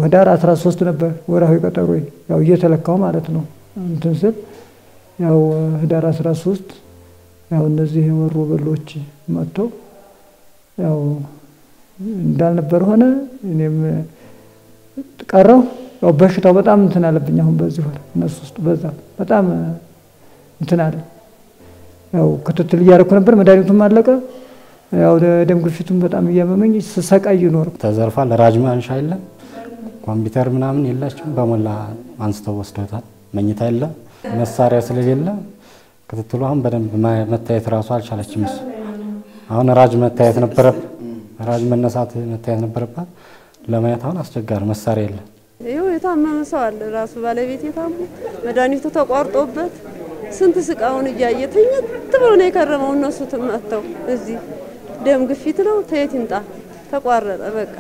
ህዳር 13 ነበር ወርሃዊ ቀጠሮ ያው እየተለካው ማለት ነው። እንትን ስል ያው ህዳር 13 ያው እነዚህ የወሮ በሎች መጥተው ያው እንዳልነበር ሆነ። እኔም ቀረው። ያው በሽታው በጣም እንትን አለብኝ። አሁን በዚህ ወር እነሱ ውስጥ በዛ በጣም እንትን አለ። ያው ክትትል እያደረኩ ነበር። መድኃኒቱም አለቀ። ያው ደም ግፊቱም በጣም እያመመኝ ስሰቃይ ኖር ተዘርፏል። ራጅ ማንሻ የለም፣ ኮምፒውተር ምናምን የላቸውም። በሞላ አንስተው ወስደውታል። መኝታ የለም፣ መሳሪያ ስለሌለ ክትትሉ አሁን በደንብ መታየት ራሱ አልቻለችም። እሱ አሁን ራጅ መታየት ነበረበት፣ ራጅ መነሳት መታየት ነበረባት። ለማየት አሁን አስቸጋሪ መሳሪያ የለም። ይኸው የታመመ ሰው አለ። ራሱ ባለቤት የታሙ መድኃኒቱ ተቋርጦበት ስንት ስቃውን እያየ ተኝት ብሎ ነው የከረመው። እነሱ ትመተው እዚህ ደም ግፊት ነው ተየት ይምጣ ተቋረጠ በቃ።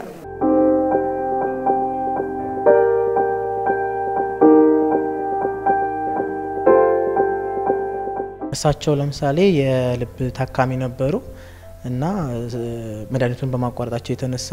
እሳቸው ለምሳሌ የልብ ታካሚ ነበሩ እና መድኃኒቱን በማቋረጣቸው የተነሳ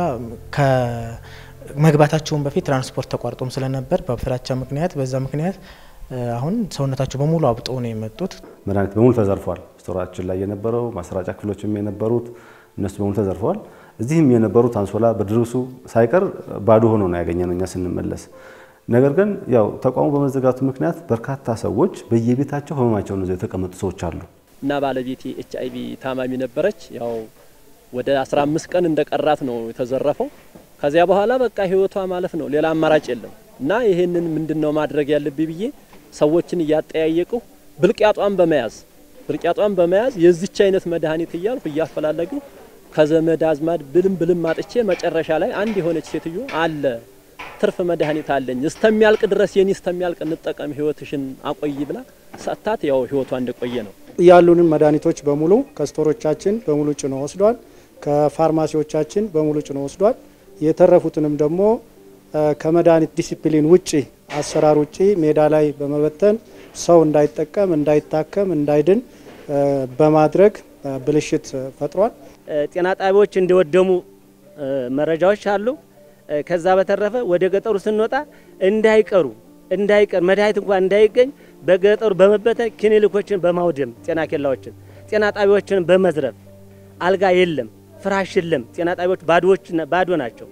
ከመግባታቸውን በፊት ትራንስፖርት ተቋርጦም ስለነበር በፍራቻ ምክንያት በዛ ምክንያት አሁን ሰውነታቸው በሙሉ አብጦ ነው የመጡት። መድኃኒት በሙሉ ተዘርፏል። ስቶራችን ላይ የነበረው ማሰራጫ ክፍሎችም የነበሩት እነሱ በሙሉ ተዘርፈዋል። እዚህም የነበሩት አንሶላ ብርድ ልብሱ ሳይቀር ባዶ ሆኖ ነው ያገኘነው እኛ ስንመለስ። ነገር ግን ያው ተቋሙ በመዘጋቱ ምክንያት በርካታ ሰዎች በየቤታቸው ህመማቸውን ይዘው የተቀመጡ ሰዎች አሉ። እና ባለቤቴ ኤች አይቪ ታማሚ ነበረች። ያው ወደ 15 ቀን እንደቀራት ነው የተዘረፈው። ከዚያ በኋላ በቃ ህይወቷ ማለፍ ነው፣ ሌላ አማራጭ የለም። እና ይሄንን ምንድነው ማድረግ ያለብኝ ብዬ ሰዎችን እያጠያየቁ ብልቅያጧን በመያዝ ብልቅያጧን በመያዝ የዚች አይነት መድኃኒት እያልኩ እያፈላለጉ ከዘመድ አዝማድ ብልም ብልም አጥቼ መጨረሻ ላይ አንድ የሆነች ሴትዮ አለ ትርፍ መድኃኒት አለኝ እስተሚያልቅ ድረስ የኔ እስተሚያልቅ እንጠቀም ህይወትሽን አቆይ ብላ ሰጥታት ያው ህይወቷ እንደቆየ ነው። ያሉንን መድኃኒቶች በሙሉ ከስቶሮቻችን በሙሉ ጭኖ ወስዷል። ከፋርማሲዎቻችን በሙሉ ጭኖ ወስዷል። የተረፉትንም ደግሞ ከመድኃኒት ዲሲፕሊን ውጪ አሰራር ውጪ ሜዳ ላይ በመበተን ሰው እንዳይጠቀም፣ እንዳይታከም፣ እንዳይድን በማድረግ ብልሽት ፈጥሯል። ጤና ጣቢያዎች እንደወደሙ መረጃዎች አሉ። ከዛ በተረፈ ወደ ገጠሩ ስንወጣ እንዳይቀሩ እንዳይቀር መድኃኒት እንኳን እንዳይገኝ በገጠሩ በመበተን ክሊኒኮችን በማውደም ጤና ኬላዎችን፣ ጤና ጣቢያዎችን በመዝረፍ አልጋ የለም፣ ፍራሽ የለም። ጤና ጣቢያዎች ባዶዎች ባዶ ናቸው።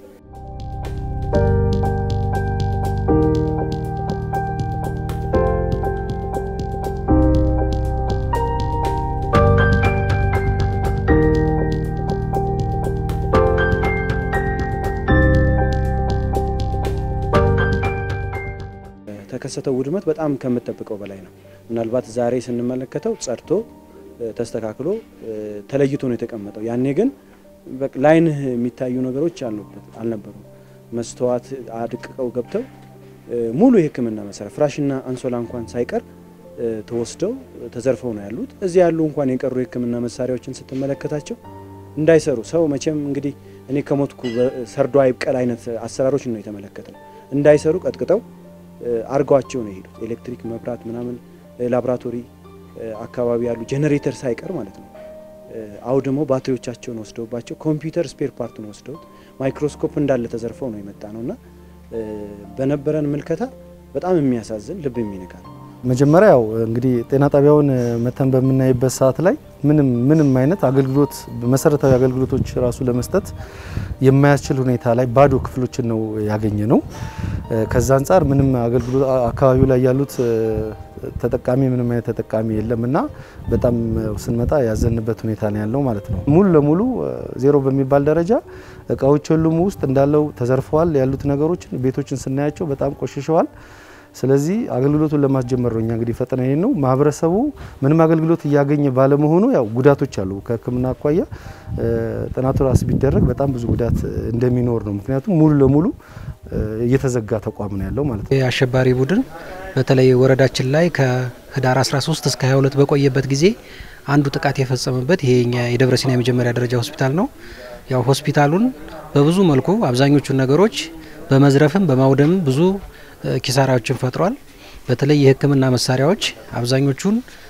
የተከሰተው ውድመት በጣም ከምጠብቀው በላይ ነው። ምናልባት ዛሬ ስንመለከተው ጸድቶ ተስተካክሎ ተለይቶ ነው የተቀመጠው። ያኔ ግን ላይንህ የሚታዩ ነገሮች አልነበሩም። መስተዋት አድቅቀው ገብተው ሙሉ የሕክምና መሳሪያ ፍራሽና አንሶላ እንኳን ሳይቀር ተወስደው ተዘርፈው ነው ያሉት። እዚህ ያሉ እንኳን የቀሩ የሕክምና መሳሪያዎችን ስትመለከታቸው እንዳይሰሩ ሰው መቼም እንግዲህ እኔ ከሞትኩ ሰርዶ አይብቀል አይነት አሰራሮች ነው የተመለከተው። እንዳይሰሩ ቀጥቅጠው አርገዋቸው ነው የሄዱት። ኤሌክትሪክ መብራት ምናምን ላቦራቶሪ አካባቢ ያሉ ጄኔሬተር ሳይቀር ማለት ነው አውድመው ባትሪዎቻቸውን ወስደውባቸው ኮምፒውተር ስፔር ፓርቱን ወስደውት ማይክሮስኮፕ እንዳለ ተዘርፈው ነው የመጣ ነው እና በነበረን ምልከታ በጣም የሚያሳዝን ልብ የሚነካ ነው። መጀመሪያ ያው እንግዲህ ጤና ጣቢያውን መተን በምናይበት ሰዓት ላይ ምንም ምንም አይነት አገልግሎት መሰረታዊ አገልግሎቶች ራሱ ለመስጠት የማያስችል ሁኔታ ላይ ባዶ ክፍሎችን ነው ያገኘ ነው። ከዛ አንጻር ምንም አገልግሎት አካባቢው ላይ ያሉት ተጠቃሚ ምንም አይነት ተጠቃሚ የለም እና በጣም ስንመጣ ያዘንበት ሁኔታ ነው ያለው ማለት ነው። ሙሉ ለሙሉ ዜሮ በሚባል ደረጃ እቃዎች ሁሉም ውስጥ እንዳለው ተዘርፈዋል። ያሉት ነገሮችን ቤቶችን ስናያቸው በጣም ቆሽሸዋል። ስለዚህ አገልግሎቱን ለማስጀመር ነው እኛ እንግዲህ ፈጠና ይሄን ነው ማህበረሰቡ ምንም አገልግሎት እያገኘ ባለመሆኑ ያው ጉዳቶች አሉ። ከሕክምና አኳያ ጥናቱ ራስ ቢደረግ በጣም ብዙ ጉዳት እንደሚኖር ነው። ምክንያቱም ሙሉ ለሙሉ እየተዘጋ ተቋም ነው ያለው ማለት ነው። የአሸባሪ ቡድን በተለይ ወረዳችን ላይ ከህዳር 13 እስከ 22 በቆየበት ጊዜ አንዱ ጥቃት የፈጸመበት ይሄ የኛ የደብረ ሲና የመጀመሪያ ደረጃ ሆስፒታል ነው። ያው ሆስፒታሉን በብዙ መልኩ አብዛኞቹን ነገሮች በመዝረፍም በማውደምም ብዙ ኪሳራዎችን ፈጥሯል። በተለይ የህክምና መሳሪያዎች አብዛኞቹን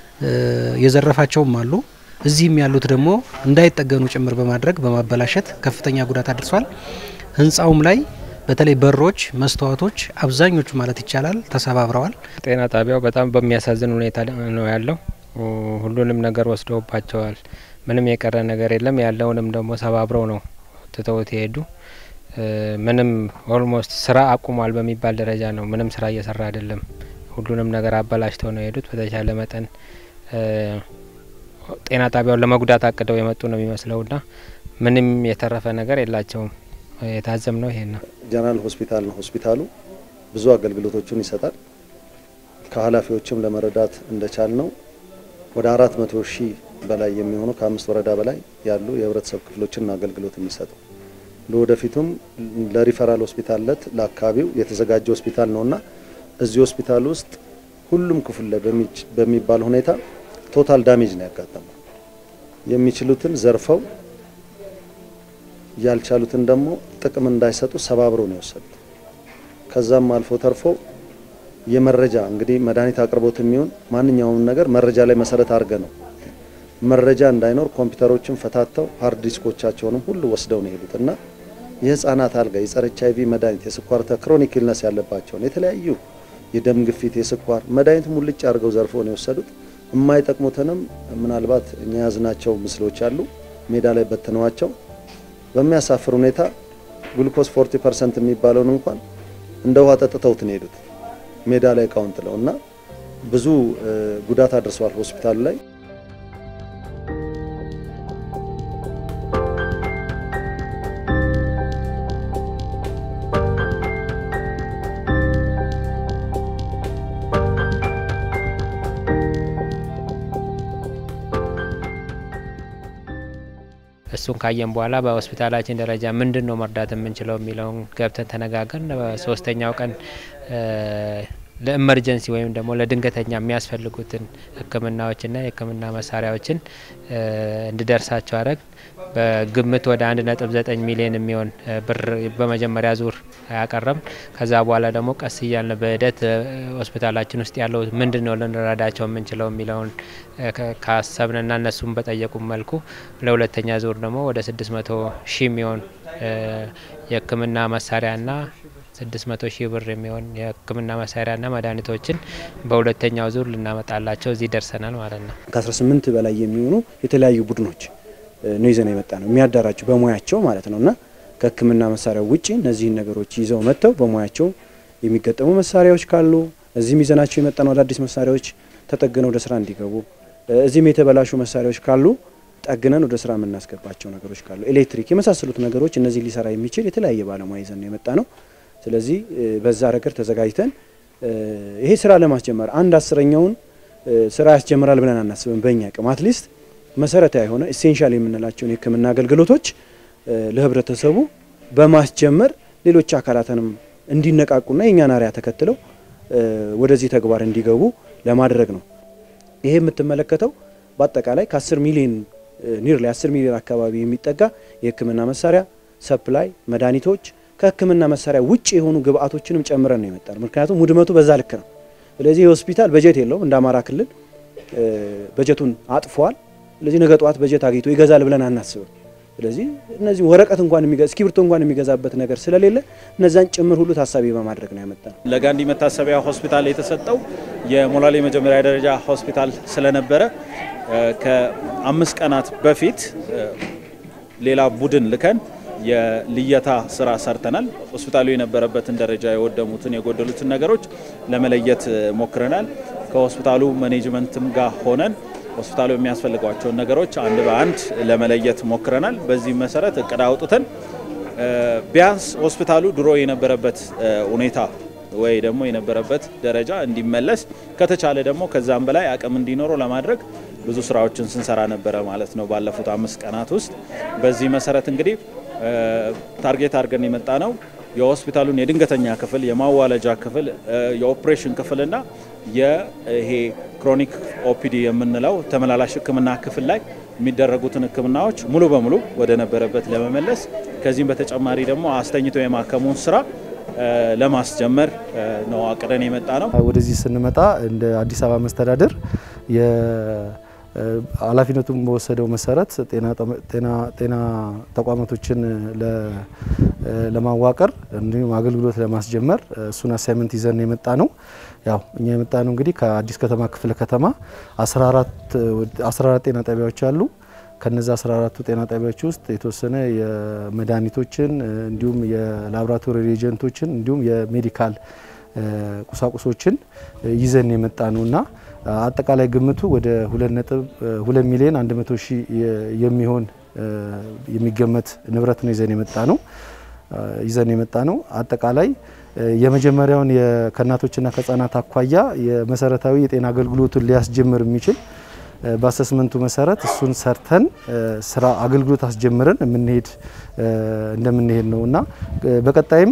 የዘረፋቸውም አሉ። እዚህም ያሉት ደግሞ እንዳይጠገኑ ጭምር በማድረግ በማበላሸት ከፍተኛ ጉዳት አድርሷል። ህንፃውም ላይ በተለይ በሮች፣ መስተዋቶች አብዛኞቹ ማለት ይቻላል ተሰባብረዋል። ጤና ጣቢያው በጣም በሚያሳዝን ሁኔታ ነው ያለው። ሁሉንም ነገር ወስደውባቸዋል። ምንም የቀረ ነገር የለም። ያለውንም ደግሞ ሰባብረው ነው ትተውት የሄዱ። ምንም ኦልሞስት ስራ አቁሟል በሚባል ደረጃ ነው። ምንም ስራ እየሰራ አይደለም። ሁሉንም ነገር አበላሽተው ነው የሄዱት። በተቻለ መጠን ጤና ጣቢያውን ለመጉዳት አቅደው የመጡ ነው የሚመስለውና ምንም የተረፈ ነገር የላቸውም። የታዘም ነው ይሄን ነው። ጀነራል ሆስፒታል ነው። ሆስፒታሉ ብዙ አገልግሎቶችን ይሰጣል። ከኃላፊዎችም ለመረዳት እንደቻል ነው ወደ አራት መቶ ሺህ በላይ የሚሆኑ ከአምስት ወረዳ በላይ ያሉ የህብረተሰብ ክፍሎችን አገልግሎት የሚሰጠው ለወደፊቱም ለሪፈራል ሆስፒታልነት ለአካባቢው የተዘጋጀ ሆስፒታል ነውና እዚህ ሆስፒታል ውስጥ ሁሉም ክፍል ላይ በሚባል ሁኔታ ቶታል ዳሜጅ ነው ያጋጠመው። የሚችሉትን ዘርፈው ያልቻሉትን ደግሞ ጥቅም እንዳይሰጡ ሰባብሮ ነው የወሰዱት። ከዛም አልፎ ተርፎ የመረጃ እንግዲህ መድኃኒት አቅርቦት የሚሆን ማንኛውም ነገር መረጃ ላይ መሰረት አድርገ ነው መረጃ እንዳይኖር ኮምፒውተሮችን ፈታተው ሀርድ ዲስኮቻቸውንም ሁሉ ወስደው ነው የሄዱት እና የህፃናት አልጋ፣ የጸረ ኤች አይቪ መድኃኒት፣ የስኳር ክሮኒክ ኢልነስ ያለባቸውን የተለያዩ የደም ግፊት፣ የስኳር መድኃኒት ሙልጭ አድርገው ዘርፈው ነው የወሰዱት። የማይጠቅሙትንም ምናልባት እኛ ያዝናቸው ምስሎች አሉ ሜዳ ላይ በትነዋቸው በሚያሳፍር ሁኔታ ግሉኮስ 40 ፐርሰንት የሚባለውን እንኳን እንደ ውሃ ጠጥተውት ነው የሄዱት ሜዳ ላይ እቃውን ጥለው እና ብዙ ጉዳት አድርሰዋል ሆስፒታሉ ላይ። እሱን ካየን በኋላ በሆስፒታላችን ደረጃ ምንድን ነው መርዳት የምንችለው የሚለውን ገብተን ተነጋገርን። በሶስተኛው ቀን ለኢመርጀንሲ ወይም ደግሞ ለድንገተኛ የሚያስፈልጉትን ሕክምናዎችና የሕክምና መሳሪያዎችን እንዲደርሳቸው አረግ በግምት ወደ አንድ ነጥብ ዘጠኝ ሚሊዮን የሚሆን ብር በመጀመሪያ ዙር ያቀረብ። ከዛ በኋላ ደግሞ ቀስ እያልን በሂደት ሆስፒታላችን ውስጥ ያለው ምንድን ነው ልንረዳቸው የምንችለው የሚለውን ካሰብንና እነሱም በጠየቁ መልኩ ለሁለተኛ ዙር ደግሞ ወደ ስድስት መቶ ሺህ የሚሆን የሕክምና መሳሪያና ስድስት መቶ ሺህ ብር የሚሆን የህክምና መሳሪያና መድኃኒቶችን በሁለተኛው ዙር ልናመጣላቸው እዚህ ደርሰናል ማለት ነው። ከ18 በላይ የሚሆኑ የተለያዩ ቡድኖች ነው ይዘን የመጣ ነው የሚያዳራቸው በሙያቸው ማለት ነው እና ከህክምና መሳሪያ ውጭ እነዚህን ነገሮች ይዘው መጥተው በሙያቸው የሚገጠሙ መሳሪያዎች ካሉ እዚህም ይዘናቸው የመጣ ነው አዳዲስ መሳሪያዎች ተጠግነው ወደ ስራ እንዲገቡ፣ እዚህም የተበላሹ መሳሪያዎች ካሉ ጠግነን ወደ ስራ የምናስገባቸው ነገሮች ካሉ ኤሌክትሪክ የመሳሰሉት ነገሮች እነዚህ ሊሰራ የሚችል የተለያየ ባለሙያ ይዘን ነው የመጣ ነው። ስለዚህ በዛ ረገድ ተዘጋጅተን ይሄ ስራ ለማስጀመር አንድ አስረኛውን ስራ ያስጀምራል ብለን አናስብም። በእኛ አቅም አትሊስት መሰረታዊ የሆነ ኢሴንሻል የምንላቸውን የህክምና አገልግሎቶች ለህብረተሰቡ በማስጀመር ሌሎች አካላትንም እንዲነቃቁና የእኛን አርአያ ተከትለው ወደዚህ ተግባር እንዲገቡ ለማድረግ ነው። ይሄ የምትመለከተው በአጠቃላይ ከ10 ሚሊዮን ኒር ላይ 10 ሚሊዮን አካባቢ የሚጠጋ የህክምና መሳሪያ ሰፕላይ፣ መድኃኒቶች ከህክምና መሳሪያ ውጭ የሆኑ ግብአቶችንም ጨምረን ነው የመጣ ነው። ምክንያቱም ውድመቱ በዛ ልክ ነው። ስለዚህ የሆስፒታል በጀት የለውም። እንደ አማራ ክልል በጀቱን አጥፏል። ስለዚህ ነገ ጠዋት በጀት አግኝቶ ይገዛል ብለን አናስብም። ስለዚህ እነዚህ ወረቀት እንኳን የሚገዛ እስክሪብቶ እንኳን የሚገዛበት ነገር ስለሌለ እነዛን ጭምር ሁሉ ታሳቢ በማድረግ ነው ያመጣ ነው። ለጋንዲ መታሰቢያ ሆስፒታል የተሰጠው የሞላሌ መጀመሪያ ደረጃ ሆስፒታል ስለነበረ ከአምስት ቀናት በፊት ሌላ ቡድን ልከን የልየታ ስራ ሰርተናል። ሆስፒታሉ የነበረበትን ደረጃ የወደሙትን የጎደሉትን ነገሮች ለመለየት ሞክረናል። ከሆስፒታሉ ማኔጅመንትም ጋር ሆነን ሆስፒታሉ የሚያስፈልጓቸውን ነገሮች አንድ በአንድ ለመለየት ሞክረናል። በዚህ መሰረት እቅድ አውጥተን ቢያንስ ሆስፒታሉ ድሮ የነበረበት ሁኔታ ወይ ደግሞ የነበረበት ደረጃ እንዲመለስ ከተቻለ ደግሞ ከዛም በላይ አቅም እንዲኖረው ለማድረግ ብዙ ስራዎችን ስንሰራ ነበረ ማለት ነው ባለፉት አምስት ቀናት ውስጥ። በዚህ መሰረት እንግዲህ ታርጌት አድርገን የመጣ ነው የሆስፒታሉን የድንገተኛ ክፍል፣ የማዋለጃ ክፍል፣ የኦፕሬሽን ክፍልና ይሄ ክሮኒክ ኦፒዲ የምንለው ተመላላሽ ሕክምና ክፍል ላይ የሚደረጉትን ሕክምናዎች ሙሉ በሙሉ ወደ ነበረበት ለመመለስ ከዚህም በተጨማሪ ደግሞ አስተኝቶ የማከሙን ስራ ለማስጀመር ነው አቅደን የመጣ ነው። ወደዚህ ስንመጣ እንደ አዲስ አበባ መስተዳደር ኃላፊነቱን በወሰደው መሰረት ጤና ተቋማቶችን ለማዋቀር እንዲሁም አገልግሎት ለማስጀመር እሱን አሳይመንት ይዘን የመጣ ነው። ያው እኛ የመጣ ነው እንግዲህ ከአዲስ ከተማ ክፍለ ከተማ 14 ጤና ጣቢያዎች አሉ። ከነዚ 14ቱ ጤና ጣቢያዎች ውስጥ የተወሰነ የመድኃኒቶችን እንዲሁም የላቦራቶሪ ሬጀንቶችን እንዲሁም የሜዲካል ቁሳቁሶችን ይዘን የመጣ ነው እና አጠቃላይ ግምቱ ወደ 2 ሚሊዮን 100 ሺህ የሚሆን የሚገመት ንብረት ነው ይዘን የመጣ ነው ይዘን የመጣ ነው። አጠቃላይ የመጀመሪያውን ከእናቶችና ከህጻናት አኳያ የመሰረታዊ የጤና አገልግሎቱን ሊያስጀምር የሚችል በአሰስመንቱ መሰረት እሱን ሰርተን ስራ አገልግሎት አስጀምረን የምንሄድ እንደምንሄድ ነው እና በቀጣይም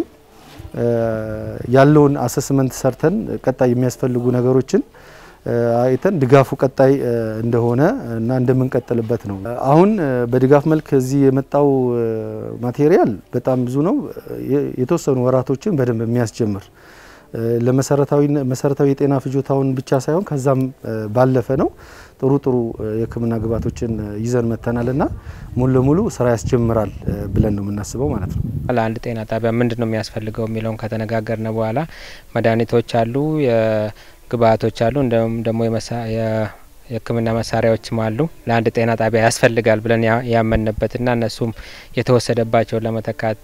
ያለውን አሰስመንት ሰርተን ቀጣይ የሚያስፈልጉ ነገሮችን አይተን ድጋፉ ቀጣይ እንደሆነ እና እንደምንቀጥልበት ነው። አሁን በድጋፍ መልክ እዚህ የመጣው ማቴሪያል በጣም ብዙ ነው። የተወሰኑ ወራቶችን በደንብ የሚያስጀምር ለመሰረታዊ የጤና ፍጆታውን ብቻ ሳይሆን ከዛም ባለፈ ነው። ጥሩ ጥሩ የሕክምና ግብዓቶችን ይዘን መጥተናል እና ሙሉ ለሙሉ ስራ ያስጀምራል ብለን ነው የምናስበው ማለት ነው። ለአንድ ጤና ጣቢያ ምንድን ነው የሚያስፈልገው የሚለውን ከተነጋገርን በኋላ መድኃኒቶች አሉ፣ ግብዓቶች አሉ፣ እንዲሁም ደግሞ የሕክምና መሳሪያዎችም አሉ። ለአንድ ጤና ጣቢያ ያስፈልጋል ብለን ያመንበትና እነሱም የተወሰደባቸውን ለመተካት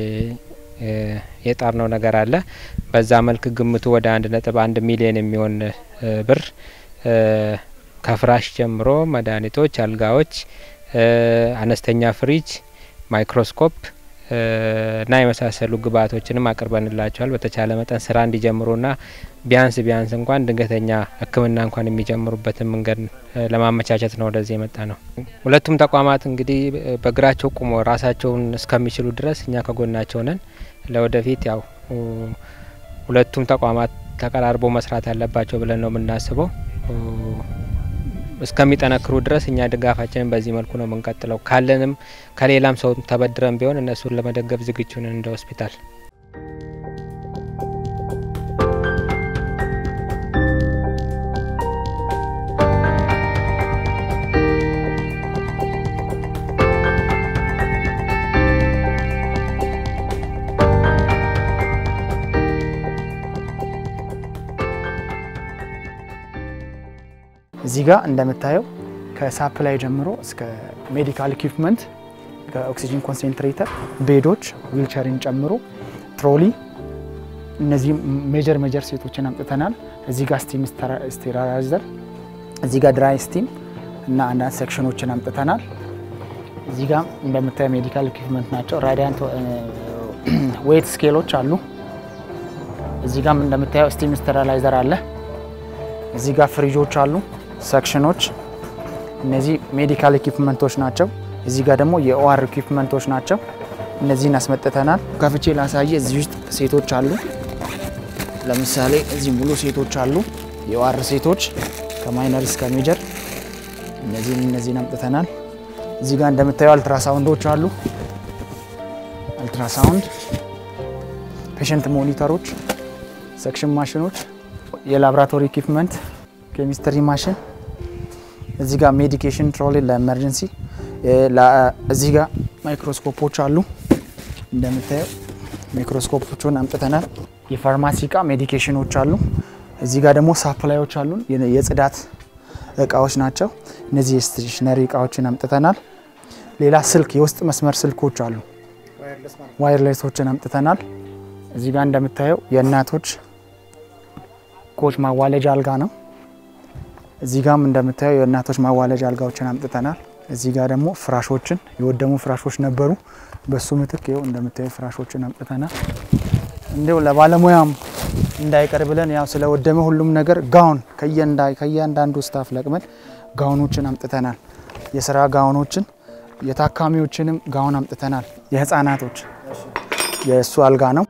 የጣርነው ነገር አለ። በዛ መልክ ግምቱ ወደ አንድ ነጥብ አንድ ሚሊዮን የሚሆን ብር ከፍራሽ ጀምሮ መድኃኒቶች፣ አልጋዎች፣ አነስተኛ ፍሪጅ፣ ማይክሮስኮፕ እና የመሳሰሉ ግብዓቶችንም አቅርበንላቸዋል። በተቻለ መጠን ስራ እንዲጀምሩና ቢያንስ ቢያንስ እንኳን ድንገተኛ ሕክምና እንኳን የሚጀምሩበትን መንገድ ለማመቻቸት ነው ወደዚህ የመጣ ነው። ሁለቱም ተቋማት እንግዲህ በእግራቸው ቁሞ ራሳቸውን እስከሚችሉ ድረስ እኛ ከጎናቸው ነን። ለወደፊት ያው ሁለቱም ተቋማት ተቀራርቦ መስራት አለባቸው ብለን ነው የምናስበው። እስከሚጠነክሩ ድረስ እኛ ድጋፋችንን በዚህ መልኩ ነው የምንቀጥለው። ካለንም ከሌላም ሰው ተበድረን ቢሆን እነሱን ለመደገፍ ዝግጁ ነን እንደ ሆስፒታል። እዚህ ጋር እንደምታየው ከሳፕላይ ጀምሮ እስከ ሜዲካል ኢኩፕመንት ከኦክሲጂን ኮንሴንትሬተር፣ ቤዶች፣ ዊልቸርን ጨምሮ ትሮሊ፣ እነዚህ ሜጀር ሜጀር ሴቶችን አምጥተናል። እዚህ ጋር ስቲም ስቴራላይዘር፣ እዚህ ጋር ድራይ ስቲም እና አንዳንድ ሴክሽኖችን አምጥተናል። እዚህ ጋር እንደምታየው ሜዲካል ኢኩፕመንት ናቸው። ራዲያንት ዌት ስኬሎች አሉ። እዚህ ጋር እንደምታየው ስቲም ስቴራላይዘር አለ። እዚህ ጋር ፍሪጆች አሉ፣ ሰክሽኖች። እነዚህ ሜዲካል ኢኩፕመንቶች ናቸው። እዚህ ጋር ደግሞ የኦአር ኢኩፕመንቶች ናቸው። እነዚህን አስመጥተናል። ከፍቼ ላሳየ። እዚህ ውስጥ ሴቶች አሉ። ለምሳሌ እዚህ ሙሉ ሴቶች አሉ፣ የኦአር ሴቶች ከማይነር እስከ ሜጀር። እነዚህን እነዚህን አምጥተናል። እዚህ ጋር እንደምታየው አልትራሳውንዶች አሉ። አልትራሳውንድ፣ ፔሸንት ሞኒተሮች፣ ሰክሽን ማሽኖች የላብራቶሪ ኢኩፕመንት ኬሚስትሪ ማሽን፣ እዚህ ጋር ሜዲኬሽን ትሮሊ ለኤመርጀንሲ፣ እዚህ ጋር ማይክሮስኮፖች አሉ። እንደምታየው ማይክሮስኮፖቹን አምጥተናል። የፋርማሲ እቃ ሜዲኬሽኖች አሉ። እዚህ ጋር ደግሞ ሳፕላዮች አሉ። የጽዳት እቃዎች ናቸው። እነዚህ የስቴሽነሪ እቃዎችን አምጥተናል። ሌላ ስልክ፣ የውስጥ መስመር ስልኮች አሉ። ዋይርሌሶችን አምጥተናል። እዚህ ጋር እንደምታየው የእናቶች ኮች ማዋለጃ አልጋ ነው። እዚህ ጋም እንደምታየው የእናቶች ማዋለጃ አልጋዎችን አምጥተናል። እዚህ ጋር ደግሞ ፍራሾችን የወደሙ ፍራሾች ነበሩ። በሱ ምትክ ይኸው እንደምታየው ፍራሾችን አምጥተናል። እንዲሁ ለባለሙያም እንዳይቀር ብለን ያው ስለወደመ ሁሉም ነገር ጋውን ከእያንዳንዱ ስታፍ ለቅመን ጋውኖችን አምጥተናል። የስራ ጋውኖችን የታካሚዎችንም ጋውን አምጥተናል። የህፃናቶች የእሱ አልጋ ነው።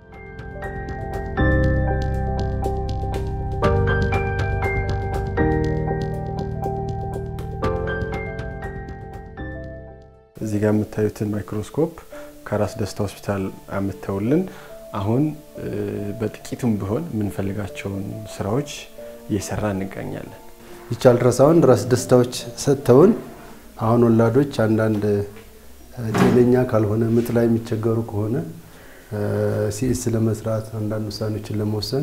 እዚህ ጋር የምታዩትን ማይክሮስኮፕ ከራስ ደስታ ሆስፒታል አምተውልን አሁን በጥቂቱም ቢሆን የምንፈልጋቸውን ስራዎች እየሰራ እንገኛለን። ይቺ አልትራሳውንድ ራስ ደስታዎች ሰጥተውን አሁን ወላዶች አንዳንድ ጤነኛ ካልሆነ ምጥ ላይ የሚቸገሩ ከሆነ ሲኤስ ለመስራት አንዳንድ ውሳኔዎችን ለመወሰን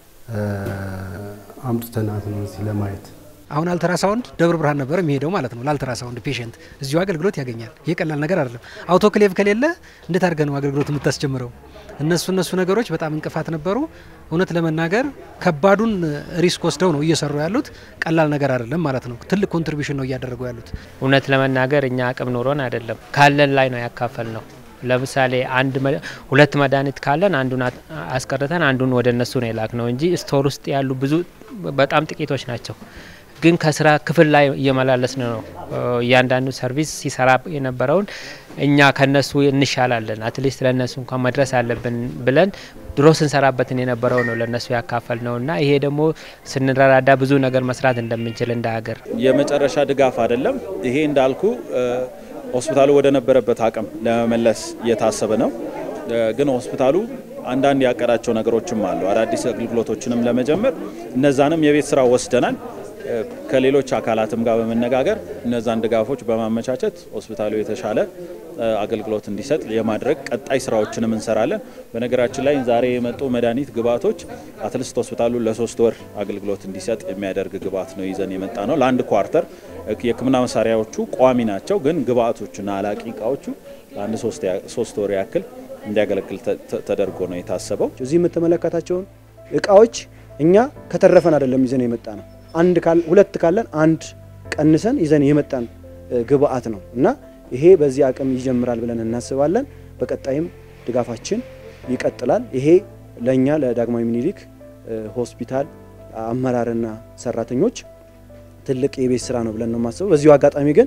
አምጥተናት ነው እዚህ ለማየት። አሁን አልትራሳውንድ ደብረ ብርሃን ነበር የሚሄደው ማለት ነው። ለአልትራሳውንድ ፔሸንት እዚሁ አገልግሎት ያገኛል። ይህ ቀላል ነገር አይደለም። አውቶክሌቭ ከሌለ እንዴት አድርገህ ነው አገልግሎት የምታስጀምረው? እነሱ እነሱ ነገሮች በጣም እንቅፋት ነበሩ። እውነት ለመናገር ከባዱን ሪስክ ወስደው ነው እየሰሩ ያሉት። ቀላል ነገር አይደለም ማለት ነው። ትልቅ ኮንትሪቢሽን ነው እያደረጉ ያሉት። እውነት ለመናገር እኛ አቅም ኖሮን አይደለም ካለን ላይ ነው ያካፈል ነው። ለምሳሌ አንድ ሁለት መድኃኒት ካለን አንዱን አስቀርተን አንዱን ወደ እነሱ ነው የላክ ነው እንጂ ስቶር ውስጥ ያሉ ብዙ በጣም ጥቂቶች ናቸው። ግን ከስራ ክፍል ላይ እየመላለስን ነው። እያንዳንዱ ሰርቪስ ሲሰራ የነበረውን እኛ ከነሱ እንሻላለን፣ አትሊስት ለእነሱ እንኳን መድረስ አለብን ብለን ድሮ ስንሰራበትን የነበረው ነው ለእነሱ ያካፈል ነው እና ይሄ ደግሞ ስንረዳዳ ብዙ ነገር መስራት እንደምንችል እንደ ሀገር የመጨረሻ ድጋፍ አይደለም። ይሄ እንዳልኩ ሆስፒታሉ ወደ ነበረበት አቅም ለመመለስ እየታሰበ ነው። ግን ሆስፒታሉ አንዳንድ ያቀዳቸው ነገሮችም አሉ። አዳዲስ አገልግሎቶችንም ለመጀመር እነዛንም የቤት ስራ ወስደናል። ከሌሎች አካላትም ጋር በመነጋገር እነዛን ድጋፎች በማመቻቸት ሆስፒታሉ የተሻለ አገልግሎት እንዲሰጥ የማድረግ ቀጣይ ስራዎችንም እንሰራለን። በነገራችን ላይ ዛሬ የመጡ መድኃኒት ግብአቶች አትሊስት ሆስፒታሉ ለሶስት ወር አገልግሎት እንዲሰጥ የሚያደርግ ግብአት ነው ይዘን የመጣ ነው። ለአንድ ኳርተር የሕክምና መሳሪያዎቹ ቋሚ ናቸው፣ ግን ግብአቶቹና አላቂ እቃዎቹ ለአንድ ሶስት ወር ያክል እንዲያገለግል ተደርጎ ነው የታሰበው። እዚህ የምትመለከታቸውን እቃዎች እኛ ከተረፈን አይደለም ይዘን የመጣ ነው አንድ ሁለት ካለን አንድ ቀንሰን ይዘን የመጣን ግብአት ነው እና ይሄ በዚህ አቅም ይጀምራል ብለን እናስባለን። በቀጣይም ድጋፋችን ይቀጥላል። ይሄ ለእኛ ለዳግማዊ ምኒልክ ሆስፒታል አመራርና ሰራተኞች ትልቅ የቤት ስራ ነው ብለን ነው የማስበው። በዚሁ አጋጣሚ ግን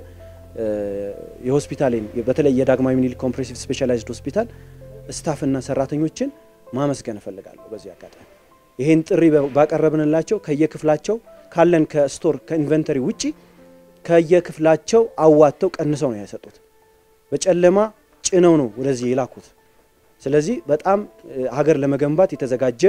የሆስፒታሌን በተለይ የዳግማዊ ምኒልክ ኮምፕሬሲቭ ስፔሻላይዝድ ሆስፒታል ስታፍና ሰራተኞችን ማመስገን እፈልጋለሁ። በዚህ አጋጣሚ ይሄን ጥሪ ባቀረብንላቸው ከየክፍላቸው ካለን ከስቶር ከኢንቨንተሪ ውጪ ከየክፍላቸው አዋጥተው ቀንሰው ነው የሰጡት። በጨለማ ጭነው ነው ወደዚህ የላኩት። ስለዚህ በጣም ሀገር ለመገንባት የተዘጋጀ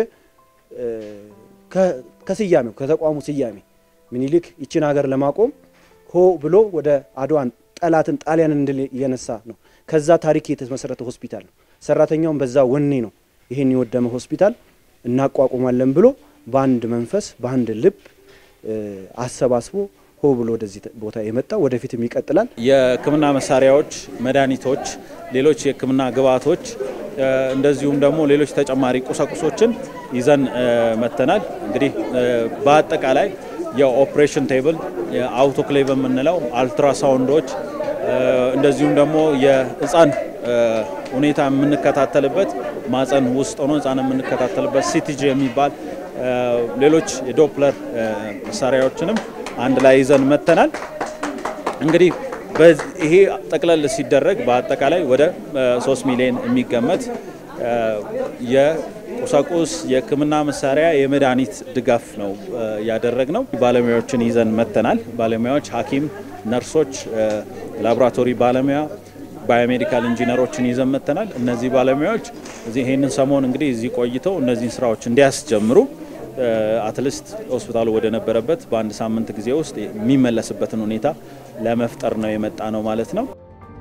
ከስያሜው ከተቋሙ ስያሜ ምኒልክ ይችን ሀገር ለማቆም ሆ ብሎ ወደ አድዋን ጠላትን ጣሊያንን እንድል እየነሳ ነው። ከዛ ታሪክ የተመሰረተ ሆስፒታል ነው። ሰራተኛውም በዛ ወኔ ነው ይህን የወደመ ሆስፒታል እናቋቁማለን ብሎ በአንድ መንፈስ በአንድ ልብ አሰባስቦ ሆ ብሎ ወደዚህ ቦታ የመጣው ወደፊትም ይቀጥላል። የሕክምና መሳሪያዎች፣ መድኃኒቶች፣ ሌሎች የሕክምና ግብዓቶች እንደዚሁም ደግሞ ሌሎች ተጨማሪ ቁሳቁሶችን ይዘን መጥተናል። እንግዲህ በአጠቃላይ የኦፕሬሽን ቴብል፣ የአውቶክሌቭ የምንለው አልትራሳውንዶች፣ እንደዚሁም ደግሞ የህፃን ሁኔታ የምንከታተልበት ማፀን ውስጥ ሆኖ ህፃን የምንከታተልበት ሲቲጂ የሚባል ሌሎች የዶፕለር መሳሪያዎችንም አንድ ላይ ይዘን መጥተናል። እንግዲህ ይሄ ጠቅለል ሲደረግ በአጠቃላይ ወደ 3 ሚሊዮን የሚገመት የቁሳቁስ የህክምና መሳሪያ የመድኃኒት ድጋፍ ነው ያደረግ ነው። ባለሙያዎችን ይዘን መጥተናል። ባለሙያዎች ሐኪም፣ ነርሶች፣ ላቦራቶሪ ባለሙያ ባዮሜዲካል ኢንጂነሮችን ይዘን መጥተናል። እነዚህ ባለሙያዎች እዚህ ይህንን ሰሞን እንግዲህ እዚህ ቆይተው እነዚህን ስራዎች እንዲያስጀምሩ አትሊስት ሆስፒታሉ ወደ ነበረበት በአንድ ሳምንት ጊዜ ውስጥ የሚመለስበትን ሁኔታ ለመፍጠር ነው የመጣ ነው ማለት ነው።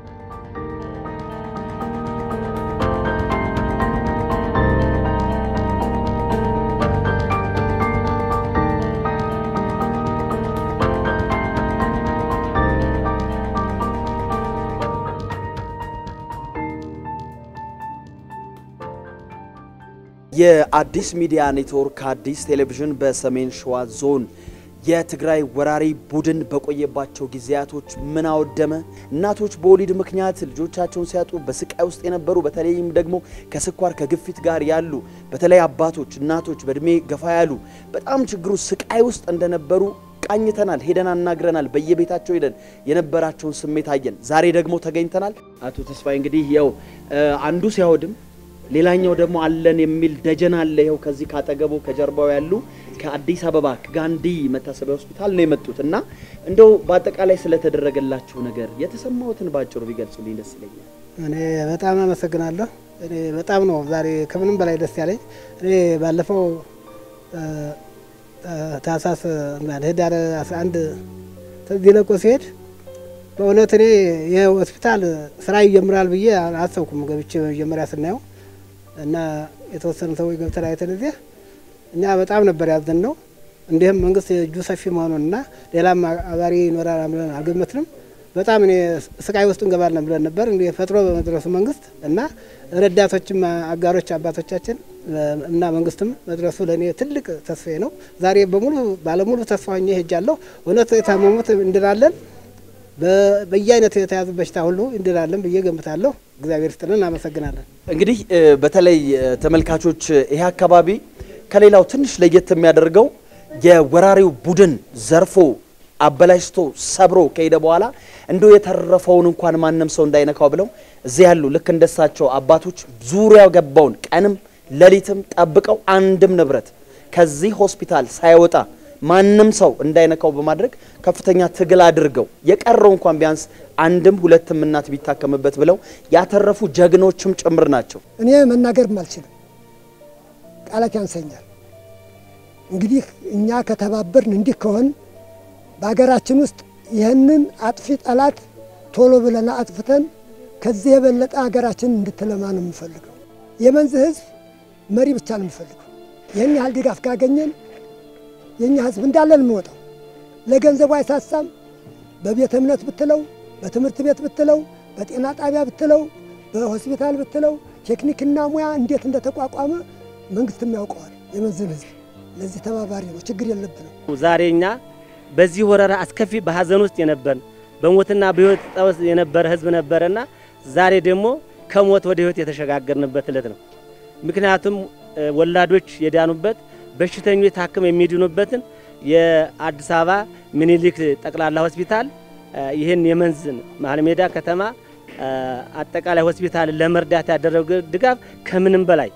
የአዲስ ሚዲያ ኔትወርክ አዲስ ቴሌቪዥን በሰሜን ሸዋ ዞን የትግራይ ወራሪ ቡድን በቆየባቸው ጊዜያቶች ምን አወደመ? እናቶች በወሊድ ምክንያት ልጆቻቸውን ሲያጡ በስቃይ ውስጥ የነበሩ በተለይም ደግሞ ከስኳር ከግፊት ጋር ያሉ በተለይ አባቶች፣ እናቶች በእድሜ ገፋ ያሉ በጣም ችግሩ ስቃይ ውስጥ እንደነበሩ ቃኝተናል፣ ሄደን አናግረናል። በየቤታቸው ሄደን የነበራቸውን ስሜት አየን። ዛሬ ደግሞ ተገኝተናል። አቶ ተስፋዬ እንግዲህ ያው አንዱ ሲያወድም ሌላኛው ደግሞ አለን የሚል ደጀን አለ። ይኸው ከዚህ ካጠገቡ ከጀርባው ያሉ ከአዲስ አበባ ጋንዲ መታሰቢያ ሆስፒታል ነው የመጡት እና እንደው በአጠቃላይ ስለተደረገላችሁ ነገር የተሰማሁትን ባጭሩ ቢገልጹልኝ ደስ ይለኛል። እኔ በጣም አመሰግናለሁ። እኔ በጣም ነው ዛሬ ከምንም በላይ ደስ ያለኝ። እኔ ባለፈው ታህሳስ ህዳር 11 ተዚህ ለቆ ሲሄድ በእውነት እኔ ይህ ሆስፒታል ስራ ይጀምራል ብዬ አላሰብኩም። ገብቼ መጀመሪያ ስናየው እና የተወሰኑ ሰዎች ገብተን አይተን እዚህ እኛ በጣም ነበር ያዘን ነው። እንዲህም መንግስት እጁ ሰፊ መሆኑን እና ሌላም አባሪ ይኖራል ብለን አልገመትንም። በጣም እኔ ስቃይ ውስጥ እንገባለን ብለን ነበር። እንዲህ ፈጥሮ በመድረሱ መንግስት እና ረዳቶችም አጋሮች አባቶቻችን እና መንግስትም መድረሱ ለእኔ ትልቅ ተስፋዬ ነው። ዛሬ በሙሉ ባለሙሉ ተስፋ ሆኜ ሄጃለሁ። እውነት የታመሙት እንድናለን በየአይነት የተያዙ በሽታ ሁሉ እንድናለን ብዬ ገምታለሁ። እግዚአብሔር ይስጥልን፣ እናመሰግናለን። እንግዲህ በተለይ ተመልካቾች ይሄ አካባቢ ከሌላው ትንሽ ለየት የሚያደርገው የወራሪው ቡድን ዘርፎ አበላሽቶ ሰብሮ ከሄደ በኋላ እንደው የተረፈውን እንኳን ማንም ሰው እንዳይነካው ብለው እዚህ ያሉ ልክ እንደሳቸው አባቶች ዙሪያው ገባውን ቀንም ሌሊትም ጠብቀው አንድም ንብረት ከዚህ ሆስፒታል ሳይወጣ ማንም ሰው እንዳይነካው በማድረግ ከፍተኛ ትግል አድርገው የቀረው እንኳን ቢያንስ አንድም ሁለትም እናት ቢታከምበት ብለው ያተረፉ ጀግኖችም ጭምር ናቸው። እኔ መናገርም አልችልም፣ ቃላት ያንሰኛል። እንግዲህ እኛ ከተባበርን እንዲህ ከሆን በሀገራችን ውስጥ ይህንን አጥፊ ጠላት ቶሎ ብለን አጥፍተን ከዚህ የበለጠ ሀገራችን እንድትለማ ነው የምፈልገው። የመንዝ ህዝብ መሪ ብቻ ነው የምፈልገው። ይህን ያህል ድጋፍ ካገኘን የእኛ ህዝብ እንዳለን የሚወጣው ለገንዘቡ አይሳሳም። በቤተ እምነት ብትለው፣ በትምህርት ቤት ብትለው፣ በጤና ጣቢያ ብትለው፣ በሆስፒታል ብትለው ቴክኒክና ሙያ እንዴት እንደተቋቋመ መንግስትም ያውቀዋል። የመንዝን ህዝብ ለዚህ ተባባሪ ነው። ችግር የለብንም። ዛሬ እኛ በዚህ ወረራ አስከፊ በሀዘን ውስጥ የነበርን በሞትና በህይወት ጠወስ የነበረ ህዝብ ነበረና ዛሬ ደግሞ ከሞት ወደ ህይወት የተሸጋገርንበት እለት ነው። ምክንያቱም ወላዶች የዳኑበት በሽተኞች ታክመው የሚድኑበትን የአዲስ አበባ ምኒልክ ጠቅላላ ሆስፒታል ይህን የመንዝን መሀል ሜዳ ከተማ አጠቃላይ ሆስፒታል ለመርዳት ያደረገ ድጋፍ ከምንም በላይ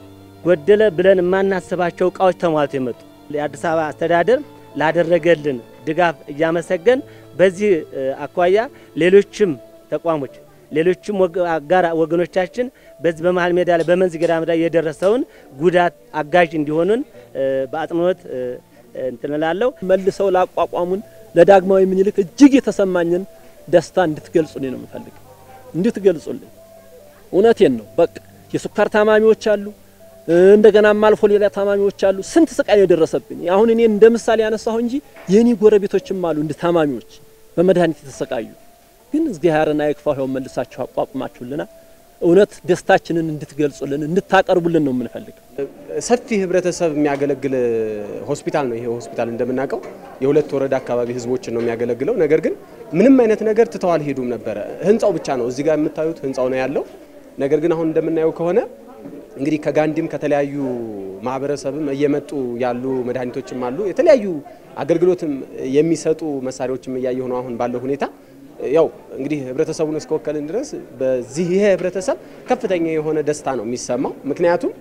ጎደለ ብለን የማናስባቸው እቃዎች ተሟልቶ የመጡ የአዲስ አበባ አስተዳደር ላደረገልን ድጋፍ እያመሰገን በዚህ አኳያ ሌሎችም ተቋሞች ሌሎችም አጋር ወገኖቻችን በዚህ በመሀል ሜዳ ላይ በመንዝ ገዳም ላይ የደረሰውን ጉዳት አጋዥ እንዲሆኑን በአጽንኦት እንትን እላለሁ። መልሰው ላቋቋሙን ለዳግማዊ ምኒልክ እጅግ የተሰማኝን ደስታ እንድትገልጹልኝ ነው የምፈልግ፣ እንድትገልጹልኝ። እውነቴን ነው። በቃ የስኳር ታማሚዎች አሉ፣ እንደገናም አልፎ ሌላ ታማሚዎች አሉ። ስንት ስቃይ የደረሰብኝ አሁን እኔ እንደ ምሳሌ ያነሳሁ እንጂ የኔ ጎረቤቶችም አሉ እንደ ታማሚዎች በመድኃኒት የተሰቃዩ ግን እግዚአብሔርን አይክፋው ይኸው መልሳችሁ አቋቁማችሁልና እውነት ደስታችንን እንድትገልጹልን እንድታቀርቡልን ነው የምንፈልገው። ሰፊ ህብረተሰብ የሚያገለግል ሆስፒታል ነው። ይሄ ሆስፒታል እንደምናውቀው የሁለት ወረዳ አካባቢ ህዝቦችን ነው የሚያገለግለው። ነገር ግን ምንም አይነት ነገር ትተው አልሄዱም ነበረ። ህንፃው ብቻ ነው እዚህ ጋር የምታዩት ህንፃው ነው ያለው። ነገር ግን አሁን እንደምናየው ከሆነ እንግዲህ ከጋንዲም ከተለያዩ ማህበረሰብም እየመጡ ያሉ መድኃኒቶችም አሉ። የተለያዩ አገልግሎትም የሚሰጡ መሳሪያዎችም እያየሁ ነው አሁን ባለው ሁኔታ ያው እንግዲህ ህብረተሰቡን እስከወከልን ድረስ በዚህ ይሄ ህብረተሰብ ከፍተኛ የሆነ ደስታ ነው የሚሰማው። ምክንያቱም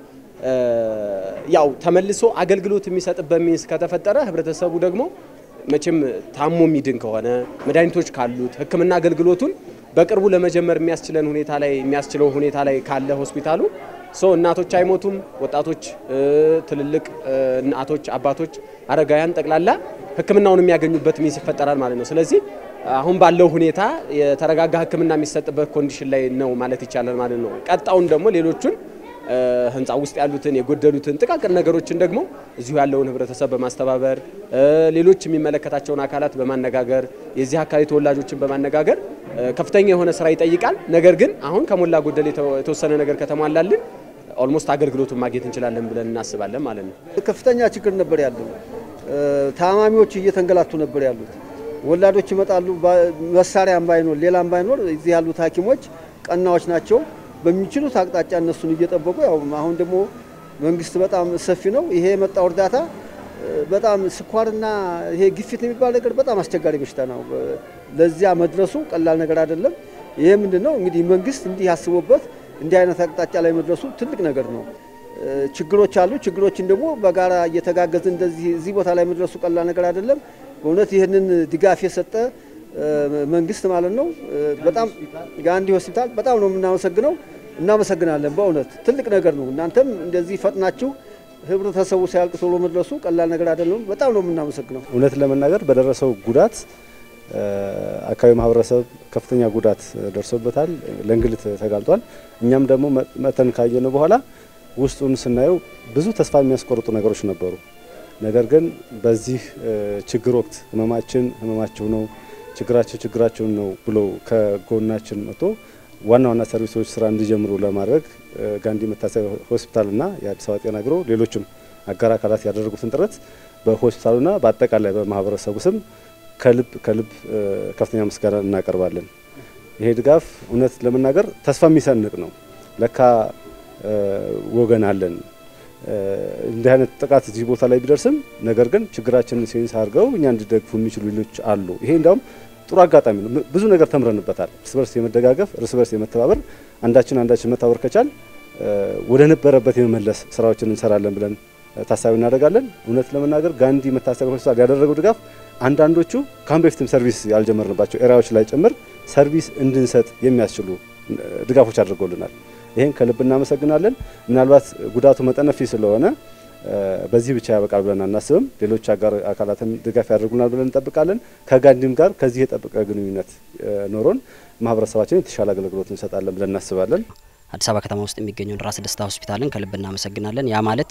ያው ተመልሶ አገልግሎት የሚሰጥበት ሚንስ ከተፈጠረ ህብረተሰቡ ደግሞ መቼም ታሞ የሚድን ከሆነ መድኃኒቶች ካሉት ሕክምና አገልግሎቱን በቅርቡ ለመጀመር የሚያስችለን ሁኔታ ላይ የሚያስችለው ሁኔታ ላይ ካለ ሆስፒታሉ ሶ እናቶች አይሞቱም፣ ወጣቶች፣ ትልልቅ እናቶች፣ አባቶች፣ አረጋውያን ጠቅላላ ሕክምናውን የሚያገኙበት ሚንስ ይፈጠራል ማለት ነው። ስለዚህ አሁን ባለው ሁኔታ የተረጋጋ ሕክምና የሚሰጥበት ኮንዲሽን ላይ ነው ማለት ይቻላል ማለት ነው። ቀጣውን ደግሞ ሌሎቹን ህንፃ ውስጥ ያሉትን የጎደሉትን ጥቃቅን ነገሮችን ደግሞ እዚሁ ያለውን ህብረተሰብ በማስተባበር ሌሎች የሚመለከታቸውን አካላት በማነጋገር የዚህ አካባቢ ተወላጆችን በማነጋገር ከፍተኛ የሆነ ስራ ይጠይቃል። ነገር ግን አሁን ከሞላ ጎደል የተወሰነ ነገር ከተሟላልን ኦልሞስት አገልግሎቱን ማግኘት እንችላለን ብለን እናስባለን ማለት ነው። ከፍተኛ ችግር ነበር ያለው። ታማሚዎች እየተንገላቱ ነበር ያሉት። ወላዶች ይመጣሉ። መሳሪያም ባይኖር ሌላም ባይኖር እዚህ ያሉት ሐኪሞች ቀናዎች ናቸው። በሚችሉት አቅጣጫ እነሱን እየጠበቁ ያው አሁን ደግሞ መንግስት በጣም ሰፊ ነው። ይሄ የመጣው እርዳታ በጣም ስኳርና ይሄ ግፊት የሚባል ነገር በጣም አስቸጋሪ በሽታ ነው። ለዚያ መድረሱ ቀላል ነገር አይደለም። ይሄ ምንድን ነው እንግዲህ መንግስት እንዲህ አስቦበት እንዲህ አይነት አቅጣጫ ላይ መድረሱ ትልቅ ነገር ነው። ችግሮች አሉ። ችግሮችን ደግሞ በጋራ እየተጋገዝ እንደዚህ እዚህ ቦታ ላይ መድረሱ ቀላል ነገር አይደለም። በእውነት ይህንን ድጋፍ የሰጠ መንግስት ማለት ነው። በጣም ጋንዲ ሆስፒታል በጣም ነው የምናመሰግነው። እናመሰግናለን። በእውነት ትልቅ ነገር ነው። እናንተም እንደዚህ ፈጥናችሁ ህብረተሰቡ ሲያልቅ ቶሎ መድረሱ ቀላል ነገር አይደለም። በጣም ነው የምናመሰግነው። እውነት ለመናገር በደረሰው ጉዳት አካባቢ ማህበረሰብ ከፍተኛ ጉዳት ደርሶበታል፣ ለእንግልት ተጋልጧል። እኛም ደግሞ መተን ካየነው በኋላ ውስጡን ስናየው ብዙ ተስፋ የሚያስቆርጡ ነገሮች ነበሩ። ነገር ግን በዚህ ችግር ወቅት ህመማችን ህመማችሁ ነው፣ ችግራችሁ ችግራችሁን ነው ብሎ ከጎናችን መጥቶ ዋና ዋና ሰርቪሶች ስራ እንዲጀምሩ ለማድረግ ጋንዲ መታሰቢያ ሆስፒታልና የአዲስ አበባ ጤና ቢሮ ሌሎችም አጋር አካላት ያደረጉትን ጥረት በሆስፒታሉና በአጠቃላይ በማህበረሰቡ ስም ከልብ ከልብ ከፍተኛ ምስጋና እናቀርባለን። ይሄ ድጋፍ እውነት ለመናገር ተስፋ የሚሰንቅ ነው። ለካ ወገን አለን። እንዲህ አይነት ጥቃት እዚህ ቦታ ላይ ቢደርስም ነገር ግን ችግራችንን ሴንስ አድርገው እኛ እንዲደግፉ የሚችሉ ሌሎች አሉ። ይሄ እንዲያውም ጥሩ አጋጣሚ ነው። ብዙ ነገር ተምረንበታል። እርስ በርስ የመደጋገፍ እርስ በርስ የመተባበር አንዳችን አንዳችን መተባበር ከቻል ወደ ነበረበት የመመለስ ስራዎችን እንሰራለን ብለን ታሳቢ እናደርጋለን። እውነት ለመናገር ጋንዲ መታሰቢያ ሆስፒታል ያደረገው ድጋፍ አንዳንዶቹ ከአሁን በፊትም ሰርቪስ ያልጀመርንባቸው ኤሪያዎች ላይ ጭምር ሰርቪስ እንድንሰጥ የሚያስችሉ ድጋፎች አድርጎልናል። ይህን ከልብ እናመሰግናለን። ምናልባት ጉዳቱ መጠነ ሰፊ ስለሆነ በዚህ ብቻ ያበቃል ብለን አናስብም። ሌሎች አጋር አካላትም ድጋፍ ያደርጉናል ብለን እንጠብቃለን። ከጋንዲም ጋር ከዚህ የጠበቀ ግንኙነት ኖሮን ማህበረሰባችን የተሻለ አገልግሎት እንሰጣለን ብለን እናስባለን። አዲስ አበባ ከተማ ውስጥ የሚገኘውን ራስ ደስታ ሆስፒታልን ከልብ እናመሰግናለን። ያ ማለት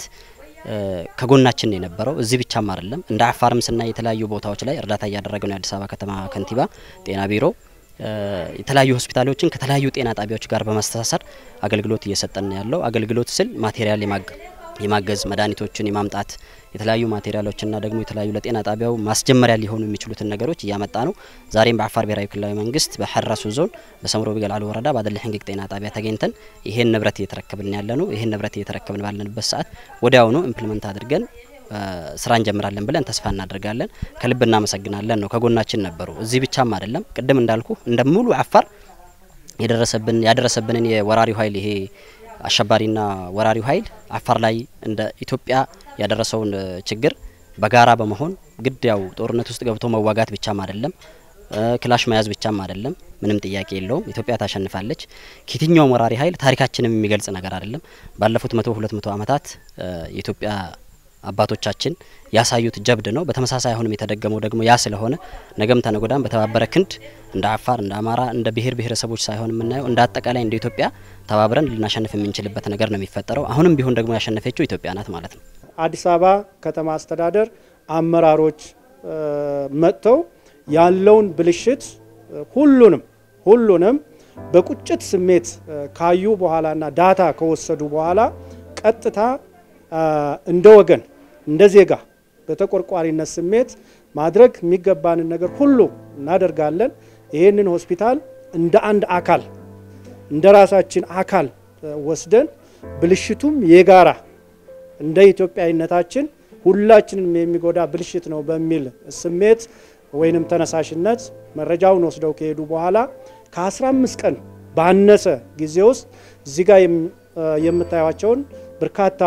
ከጎናችን የነበረው እዚህ ብቻም አይደለም። እንደ አፋርም ስናይ የተለያዩ ቦታዎች ላይ እርዳታ እያደረገ ነው የአዲስ አበባ ከተማ ከንቲባ ጤና ቢሮ የተለያዩ ሆስፒታሎችን ከተለያዩ ጤና ጣቢያዎች ጋር በማስተሳሰር አገልግሎት እየሰጠን ያለው አገልግሎት ስል ማቴሪያል የማገዝ መድኃኒቶችን የማምጣት የተለያዩ ማቴሪያሎችና ደግሞ የተለያዩ ለጤና ጣቢያው ማስጀመሪያ ሊሆኑ የሚችሉትን ነገሮች እያመጣ ነው። ዛሬም በአፋር ብሔራዊ ክልላዊ መንግስት በሐራሱ ዞን በሰምሮ ቢገላሉ ወረዳ ባደለ ሕንግቅ ጤና ጣቢያ ተገኝተን ይሄን ንብረት እየተረከብን ያለ ነው። ይሄን ንብረት እየተረከብን ባለንበት ሰዓት ወዲያውኑ ኢምፕሊመንት አድርገን ስራ እንጀምራለን ብለን ተስፋ እናደርጋለን። ከልብ እናመሰግናለን ነው ከጎናችን ነበሩ። እዚህ ብቻም አይደለም፣ ቅድም እንዳልኩ እንደ ሙሉ አፋር የደረሰብን ያደረሰብንን የወራሪው ኃይል ይሄ አሸባሪና ወራሪው ኃይል አፋር ላይ እንደ ኢትዮጵያ ያደረሰውን ችግር በጋራ በመሆን ግድ ያው ጦርነት ውስጥ ገብቶ መዋጋት ብቻም አይደለም፣ ክላሽ መያዝ ብቻም አይደለም። ምንም ጥያቄ የለውም። ኢትዮጵያ ታሸንፋለች። ከየትኛውም ወራሪ ኃይል ታሪካችንም የሚገልጽ ነገር አይደለም። ባለፉት መቶ ሁለት መቶ ዓመታት የኢትዮጵያ አባቶቻችን ያሳዩት ጀብድ ነው። በተመሳሳይ አሁንም የተደገመው ደግሞ ያ ስለሆነ ነገም ተነጎዳም በተባበረ ክንድ እንደ አፋር፣ እንደ አማራ፣ እንደ ብሔር ብሔረሰቦች ሳይሆን የምናየው እንደ አጠቃላይ እንደ ኢትዮጵያ ተባብረን ልናሸንፍ የምንችልበት ነገር ነው የሚፈጠረው። አሁንም ቢሆን ደግሞ ያሸነፈችው ኢትዮጵያ ናት ማለት ነው። አዲስ አበባ ከተማ አስተዳደር አመራሮች መጥተው ያለውን ብልሽት ሁሉንም ሁሉንም በቁጭት ስሜት ካዩ በኋላና ዳታ ከወሰዱ በኋላ ቀጥታ እንደ ወገን እንደ ዜጋ በተቆርቋሪነት ስሜት ማድረግ የሚገባንን ነገር ሁሉ እናደርጋለን። ይህንን ሆስፒታል እንደ አንድ አካል እንደ ራሳችን አካል ወስደን ብልሽቱም የጋራ እንደ ኢትዮጵያዊነታችን ሁላችንም የሚጎዳ ብልሽት ነው በሚል ስሜት ወይንም ተነሳሽነት መረጃውን ወስደው ከሄዱ በኋላ ከ15 ቀን ባነሰ ጊዜ ውስጥ እዚህ ጋር የምታዩቸውን በርካታ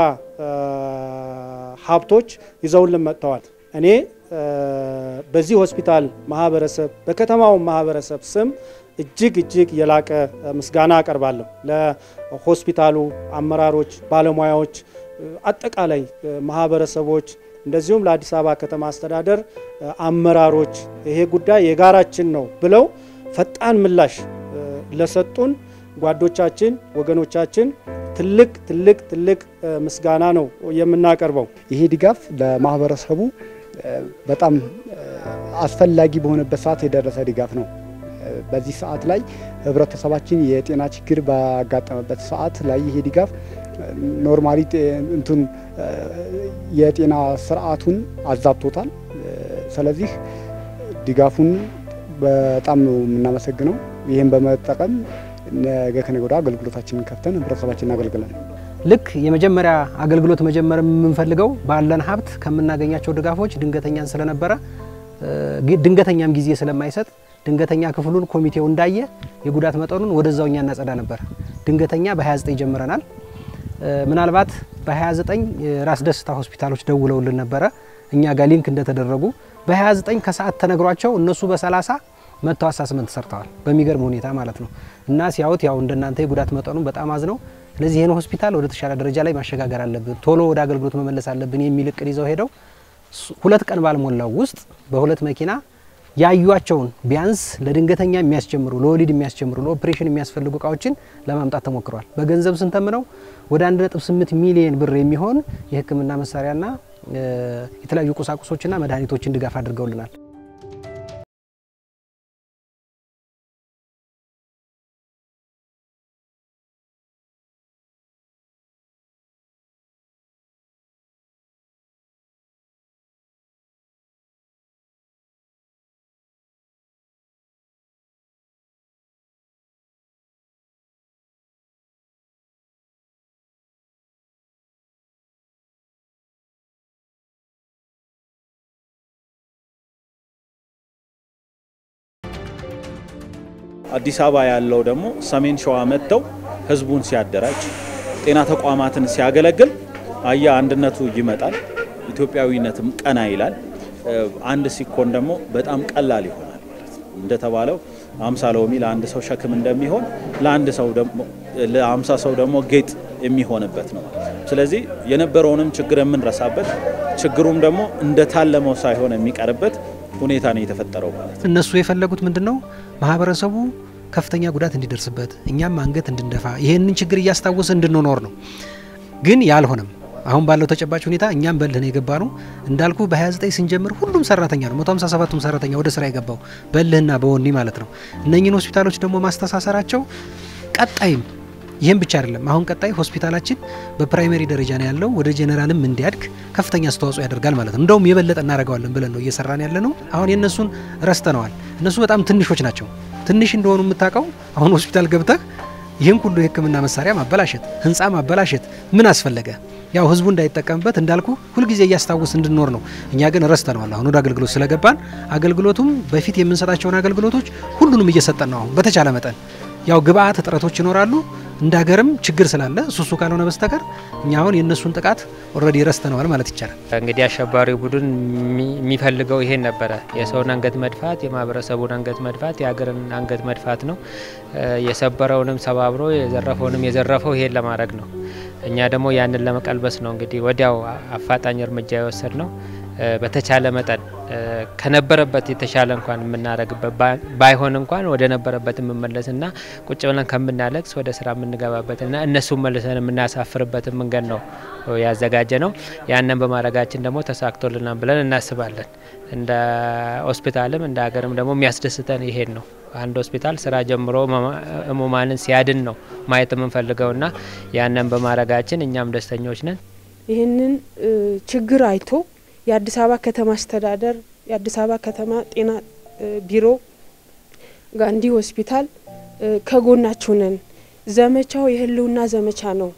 ሀብቶች ይዘውልን መጥተዋል። እኔ በዚህ ሆስፒታል ማህበረሰብ በከተማው ማህበረሰብ ስም እጅግ እጅግ የላቀ ምስጋና አቀርባለሁ ለሆስፒታሉ አመራሮች፣ ባለሙያዎች፣ አጠቃላይ ማህበረሰቦች እንደዚሁም ለአዲስ አበባ ከተማ አስተዳደር አመራሮች ይሄ ጉዳይ የጋራችን ነው ብለው ፈጣን ምላሽ ለሰጡን ጓዶቻችን፣ ወገኖቻችን ትልቅ ትልቅ ትልቅ ምስጋና ነው የምናቀርበው። ይሄ ድጋፍ ለማህበረሰቡ በጣም አስፈላጊ በሆነበት ሰዓት የደረሰ ድጋፍ ነው። በዚህ ሰዓት ላይ ህብረተሰባችን የጤና ችግር ባጋጠመበት ሰዓት ላይ ይሄ ድጋፍ ኖርማሊ እንትን የጤና ስርዓቱን አዛብቶታል። ስለዚህ ድጋፉን በጣም ነው የምናመሰግነው። ይህን በመጠቀም ነገ ከነገ ወዲያ አገልግሎታችንን ከፍተን ህብረተሰባችን እናገልግለን። ልክ የመጀመሪያ አገልግሎት መጀመር የምንፈልገው ባለን ሀብት ከምናገኛቸው ድጋፎች ድንገተኛን ስለነበረ ድንገተኛም ጊዜ ስለማይሰጥ ድንገተኛ ክፍሉን ኮሚቴው እንዳየ የጉዳት መጠኑን ወደዛው እኛ እናጸዳ ነበር። ድንገተኛ በ29 ጀምረናል። ምናልባት በ29 ራስ ደስታ ሆስፒታሎች ደውለውልን ነበረ እኛ ጋር ሊንክ እንደተደረጉ በ29 ከሰዓት ተነግሯቸው እነሱ በ30 መጥተው አሳስመንት ሰርተዋል። በሚገርም ሁኔታ ማለት ነው። እና ሲያዩት ያው እንደናንተ የጉዳት መጠኑ በጣም አዝነው ስለዚህ ይህን ሆስፒታል ወደ ተሻለ ደረጃ ላይ ማሸጋገር አለብን፣ ቶሎ ወደ አገልግሎት መመለስ አለብን የሚል እቅድ ይዘው ሄደው ሁለት ቀን ባልሞላው ውስጥ በሁለት መኪና ያዩቸውን ቢያንስ ለድንገተኛ የሚያስጀምሩ ለወሊድ የሚያስጀምሩ ለኦፕሬሽን የሚያስፈልጉ እቃዎችን ለማምጣት ተሞክሯል። በገንዘብ ስንተምነው ወደ 1.8 ሚሊዮን ብር የሚሆን የሕክምና መሳሪያና የተለያዩ ቁሳቁሶችና መድኃኒቶችን ድጋፍ አድርገውልናል። አዲስ አበባ ያለው ደግሞ ሰሜን ሸዋ መጥተው ህዝቡን ሲያደራጅ ጤና ተቋማትን ሲያገለግል አያ አንድነቱ ይመጣል፣ ኢትዮጵያዊነትም ቀና ይላል። አንድ ሲኮን ደግሞ በጣም ቀላል ይሆናል ማለት ነው። እንደተባለው አምሳ ሎሚ ለአንድ ሰው ሸክም እንደሚሆን ለአንድ ሰው ደግሞ ለአምሳ ሰው ደግሞ ጌጥ የሚሆንበት ነው። ስለዚህ የነበረውንም ችግር የምንረሳበት ችግሩም ደግሞ እንደታለመው ሳይሆን የሚቀርበት ሁኔታ ነው የተፈጠረው ማለት ነው። እነሱ የፈለጉት ምንድን ነው? ማህበረሰቡ ከፍተኛ ጉዳት እንዲደርስበት እኛም አንገት እንድንደፋ ይህንን ችግር እያስታወሰ እንድንኖር ነው። ግን ያልሆነም አሁን ባለው ተጨባጭ ሁኔታ እኛም በልህ ነው የገባ ነው እንዳልኩ በ29 ስንጀምር ሁሉም ሰራተኛ ነው 157ቱም ሰራተኛ ወደ ስራ የገባው በልህና በወኔ ማለት ነው። እነኝህን ሆስፒታሎች ደግሞ ማስተሳሰራቸው ቀጣይም ይህም ብቻ አይደለም። አሁን ቀጣይ ሆስፒታላችን በፕራይመሪ ደረጃ ነው ያለው ወደ ጄኔራልም እንዲያድግ ከፍተኛ አስተዋጽኦ ያደርጋል ማለት ነው። እንደውም የበለጠ እናደርገዋለን ብለን ነው እየሰራን ያለ ነው። አሁን የእነሱን ረስተነዋል። እነሱ በጣም ትንሾች ናቸው። ትንሽ እንደሆኑ የምታውቀው አሁን ሆስፒታል ገብተህ ይህን ሁሉ የሕክምና መሳሪያ ማበላሸት፣ ህንፃ ማበላሸት ምን አስፈለገ? ያው ህዝቡ እንዳይጠቀምበት እንዳልኩ ሁልጊዜ እያስታወስ እንድንኖር ነው። እኛ ግን ረስተነዋል። አሁን ወደ አገልግሎት ስለገባን አገልግሎቱም በፊት የምንሰጣቸውን አገልግሎቶች ሁሉንም እየሰጠን ነው። አሁን በተቻለ መጠን ያው ግብአት እጥረቶች ይኖራሉ እንደ ሀገርም ችግር ስላለ እሱሱ ካልሆነ በስተቀር እኛ አሁን የእነሱን ጥቃት ኦልሬዲ ረስተነዋል ማለት ይቻላል። እንግዲህ አሸባሪው ቡድን የሚፈልገው ይሄን ነበረ፣ የሰውን አንገት መድፋት፣ የማህበረሰቡን አንገት መድፋት፣ የሀገርን አንገት መድፋት ነው። የሰበረውንም ሰባብሮ የዘረፈውንም የዘረፈው ይሄን ለማድረግ ነው። እኛ ደግሞ ያንን ለመቀልበስ ነው እንግዲህ ወዲያው አፋጣኝ እርምጃ የወሰድ ነው። በተቻለ መጠን ከነበረበት የተሻለ እንኳን የምናደርግበት ባይሆን እንኳን ወደ ነበረበት የምመለስና ቁጭ ብለን ከምናለቅስ ወደ ስራ የምንገባበትና እነሱን መልሰን የምናሳፍርበትን መንገድ ነው ያዘጋጀ ነው። ያንን በማድረጋችን ደግሞ ተሳክቶልናል ብለን እናስባለን። እንደ ሆስፒታልም እንደ ሀገርም ደግሞ የሚያስደስተን ይሄን ነው። አንድ ሆስፒታል ስራ ጀምሮ ህሙማንን ሲያድን ነው ማየት የምንፈልገውና ያንን በማድረጋችን እኛም ደስተኞች ነን። ይህንን ችግር አይቶ የአዲስ አበባ ከተማ አስተዳደር የአዲስ አበባ ከተማ ጤና ቢሮ ጋንዲ ሆስፒታል ከጎናችሁ ነን። ዘመቻው የህልውና ዘመቻ ነው።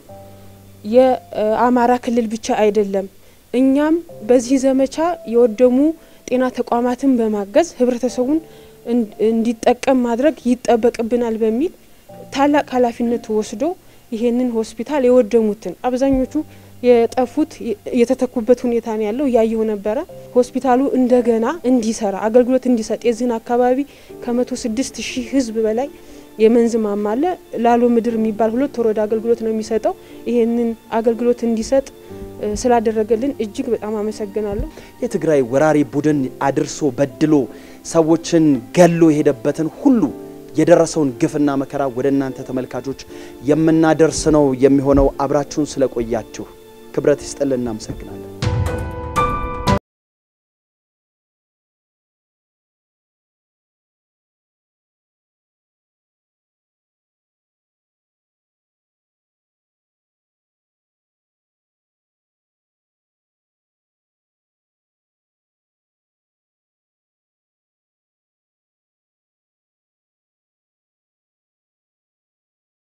የአማራ ክልል ብቻ አይደለም። እኛም በዚህ ዘመቻ የወደሙ ጤና ተቋማትን በማገዝ ህብረተሰቡን እንዲጠቀም ማድረግ ይጠበቅብናል በሚል ታላቅ ኃላፊነት ወስዶ ይሄንን ሆስፒታል የወደሙትን አብዛኞቹ የጠፉት የተተኩበት ሁኔታ ነው ያለው። እያየሁ ነበረ። ሆስፒታሉ እንደገና እንዲሰራ አገልግሎት እንዲሰጥ የዚህን አካባቢ ከመቶ ስድስት ሺህ ህዝብ በላይ የመንዝ ማማ አለ። ላሎ ምድር የሚባል ሁለት ወረዳ አገልግሎት ነው የሚሰጠው። ይሄንን አገልግሎት እንዲሰጥ ስላደረገልን እጅግ በጣም አመሰግናለሁ። የትግራይ ወራሪ ቡድን አድርሶ በድሎ ሰዎችን ገሎ የሄደበትን ሁሉ የደረሰውን ግፍና መከራ ወደ እናንተ ተመልካቾች የምናደርስ ነው የሚሆነው። አብራችሁን ስለቆያችሁ ክብረት ይስጥልን፣ እናመሰግናለን።